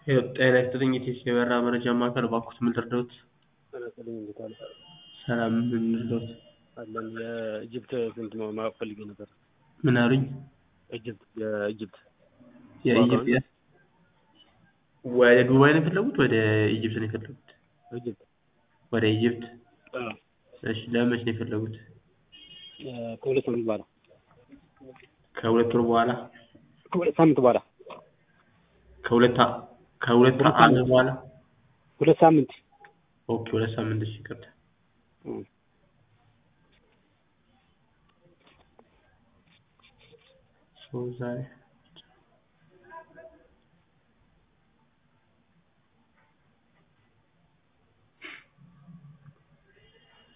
ጤና ይስጥልኝ የቴስ የበረራ መረጃ ማዕከል እባክዎት ምን ልርዳዎት? ጤና ይስጥልኝ እንዴት ዋሉ? ሰላም ምን ልርዳዎት? አለን የኢጅፕት ስንት ነው ማወቅ ፈልጌ ነበር። ምን አሉኝ? ኢጅፕት የኢጅፕት የኢጅፕት የ- ወደ ዱባይ ነው የፈለጉት ወደ ኢጅፕት ነው የፈለጉት? ኢጅፕት ወደ ኢጅፕት አዎ። እሺ ለመች ነው የፈለጉት? እ ከሁለት ሳምንት በኋላ ከሁለት ወር በኋላ ከሁለት ሳምንት በኋላ ከሁለት አ- ከሁለት ሁለት ዓመት ሳምንት። በኋላ ሁለት ሳምንት ኦኬ ሁለት ሳምንት እሺ ይቅርታ እ ሶ ዛሬ